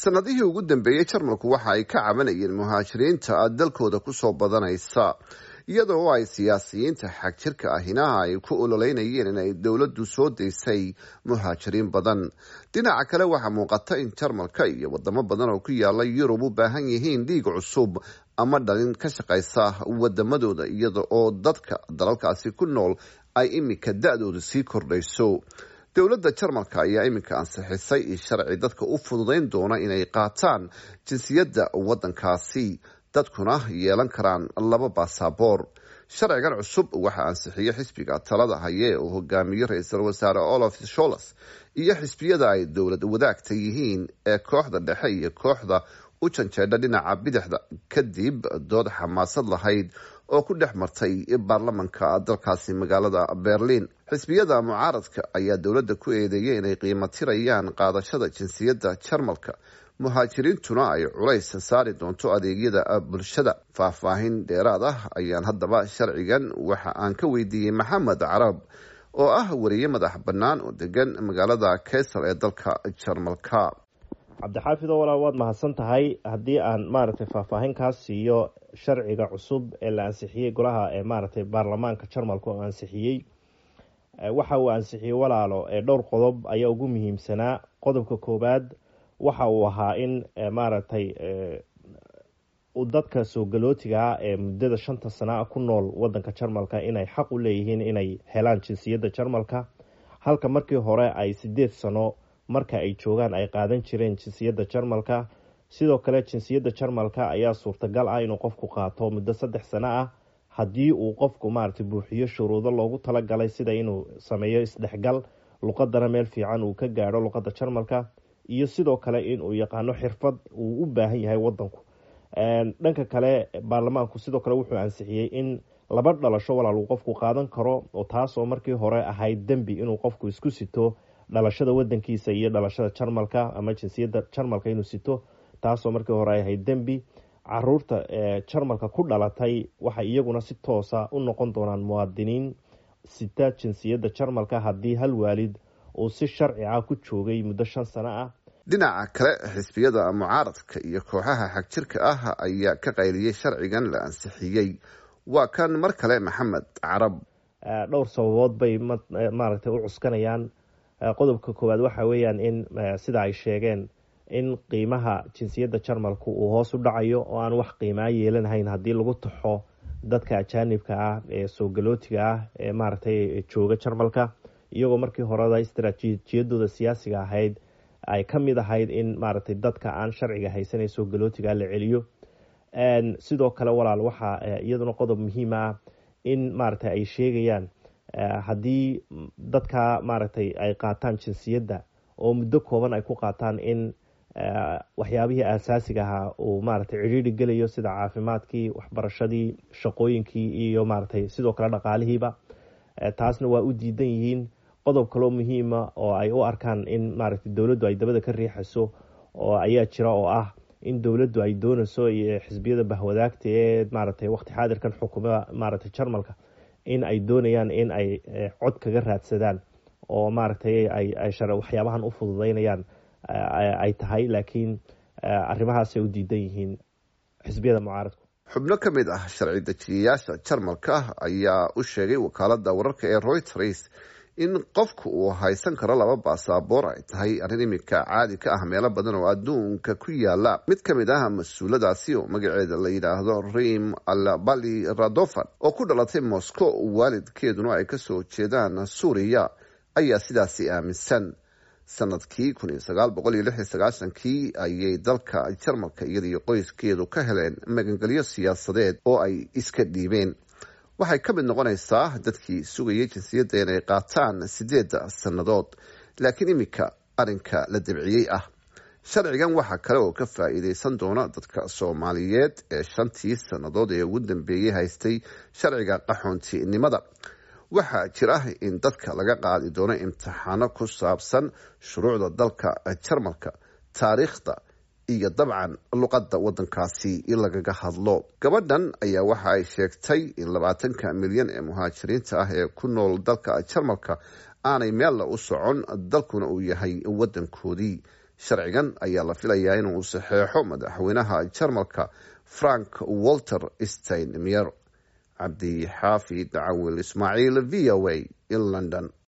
sanadihii ugu dambeeyey jarmalku waxa ay ka cabanayeen muhaajiriinta dalkooda kusoo badanaysa iyadoo ay siyaasiyiinta xagjirka ahina ay ku ololeynayeen in ay dowladdu soo daysay muhaajiriin badan dhinaca kale waxaa muuqata in jarmalka iyo wadamo badan oo ku yaala yurub u baahan yihiin dhiig cusub ama dhalin ka shaqaysa wadamadooda iyada oo dadka dalalkaasi ku nool ay iminka da-dooda sii kordhayso dowladda jarmalka ayaa iminka ansixisay sharci dadka u fududayn doona inay qaataan jinsiyadda waddankaasi dadkuna yeelan karaan laba baasaboor sharcigan cusub waxaa ansixiyey xisbiga talada haye uu hogaamiyo ra-iisul wasaare olaf sholas iyo xisbiyada ay dowlad wadaagta yihiin ee kooxda dhexe iyo kooxda u janjeedha dhinaca bidixda kadib dood xamaasad lahayd oo ku dhex martay baarlamanka dalkaasi magaalada berlin xisbiyada mucaaradka ayaa dowladda ku eedeeyay inay qiimo tirayaan qaadashada jinsiyadda jarmalka muhaajiriintuna ay culays saari doonto adeegyada bulshada faahfaahin dheeraad ah ayaan haddaba sharcigan waxa aan ka weydiiyey maxamed carab oo ah wariye madax bannaan oo degan magaalada kaysal ee dalka jarmalka cabdixaafid oo walaal waad mahadsan tahay haddii aan maaragtay faahfaahin kaa siiyo sharciga cusub ee la ansixiyey golaha ee maaragtay baarlamaanka jarmalka oo ansixiyey waxa uu ansixiyey walaalo ee dhowr qodob ayaa ugu muhiimsanaa qodobka koowaad waxa uu ahaa in maaragtay dadka soo galootigaa ee muddada shanta sana ku nool wadanka jarmalka inay xaq u leeyihiin inay helaan jinsiyadda jarmalka halka markii hore ay sideed sano marka ay joogaan ay qaadan jireen jinsiyadda jarmalka sidoo kale jinsiyadda jarmalka ayaa suurtagal ah inuu qofku qaato muddo saddex sano ah haddii uu qofku maaragtay buuxiyo shuruudo loogu talagalay sida inuu sameeyo isdhexgal luqadana meel fiican uu ka gaadho luqadda jarmalka iyo sidoo kale inuu yaqaano xirfad uu u baahan yahay wadanku dhanka kale baarlamaanku sidoo kale wuxuu ansixiyey in laba dhalasho walaal uu qofku qaadan karo oo taasoo markii hore ahayd dembi inuu qofku isku sito dhalashada wadankiisa iyo dhalashada jarmalka ama jinsiyadda jarmalka inuu sito taasoo markii hore ay ahayd dembi caruurta jarmalka ku dhalatay waxay iyaguna si toosa u noqon doonaan muwaadiniin sita jinsiyadda jarmalka haddii hal waalid uu si sharci ah ku joogay muddo shan sano ah dhinaca kale xisbiyada mucaaradka iyo kooxaha xagjirka ah ayaa ka qayliyey sharcigan la ansixiyey waa kan mar kale maxamed carab dhowr sababood bay maaragtay u cuskanayaan qodobka koowaad waxa weeyaan in sida ay sheegeen in qiimaha jinsiyadda jarmalku uu hoos u dhacayo oo aan wax qiimaa yeelanahayn haddii lagu taxo dadka ajaanibka ah ee soo galootiga ah ee maaragtay jooga jarmalka iyagoo markii horeda istaraatiijiyadooda siyaasiga ahayd ay ka mid ahayd in maaragtay dadka aan sharciga haysanay soo galootiga la celiyo sidoo kale walaal waxaa iyaduna qodob muhiim ah in maaragtay ay sheegayaan haddii dadka maaragtay ay qaataan jinsiyadda oo muddo kooban ay ku qaataan in waxyaabihii aasaasiga ahaa uu maaragtay cidhiiri gelayo sida caafimaadkii waxbarashadii shaqooyinkii iyo maaragtay sidoo kale dhaqaalihiiba taasna waa u diidan yihiin qodob kaloo muhiima oo ay u arkaan in maaragtay dowladdu ay dabada ka riixayso oo ayaa jira oo ah in dowladdu ay doonayso iyo xisbiyada bahwadaagta ee maaragtay waqti xaadirkan xukuma maaragtay jarmalka in ay doonayaan in ay cod kaga raadsadaan oo maaragtay ay waxyaabahan u fududeynayaan ay tahay laakiin arrimahaasay u diidan yihiin xisbiyada mucaaradku xubno ka mid ah sharci dejiyayaasha jarmalka ayaa u sheegay wakaalada wararka ee reuters in qofku uu haysan karo laba baasaboor ay tahay arrin iminka caadi ka ah meelo badan oo adduunka ku yaala mid ka mid ah mas-uuladaasi oo magaceeda la yidhaahdo rim albali radofan oo ku dhalatay moscow waalidkeeduna ay kasoo jeedaan suuriya ayaa sidaasi aaminsan sanadkii kii ayay dalka jarmalka iyadaiyo qoyskeedu ka heleen magangelyo siyaasadeed oo ay iska dhiibeen waxay ka mid noqonaysaa dadkii sugayay jinsiyadda inay qaataan sideedda sannadood laakiin iminka arrinka la dabciyey ah sharcigan waxaa kale oo ka faa-iideysan doona dadka soomaaliyeed ee shantii sannadood ee ugu dambeeyey haystay sharciga qaxoontinimada waxaa jira in dadka laga qaadi doono imtixaano ku saabsan shuruucda dalka jarmalka taariikhda iyo dabcan luqadda wadankaasi in lagaga hadlo gabadhan ayaa waxa ay sheegtay in labaatanka milyan ee muhaajiriinta ah ee ku nool dalka jarmalka aanay meella u socon dalkuna uu yahay wadankoodii sharcigan ayaa la filayaa inuu saxeexo madaxweynaha jarmalka frank walter steinmier cabdi xaafid cawil ismaaciil v o a in london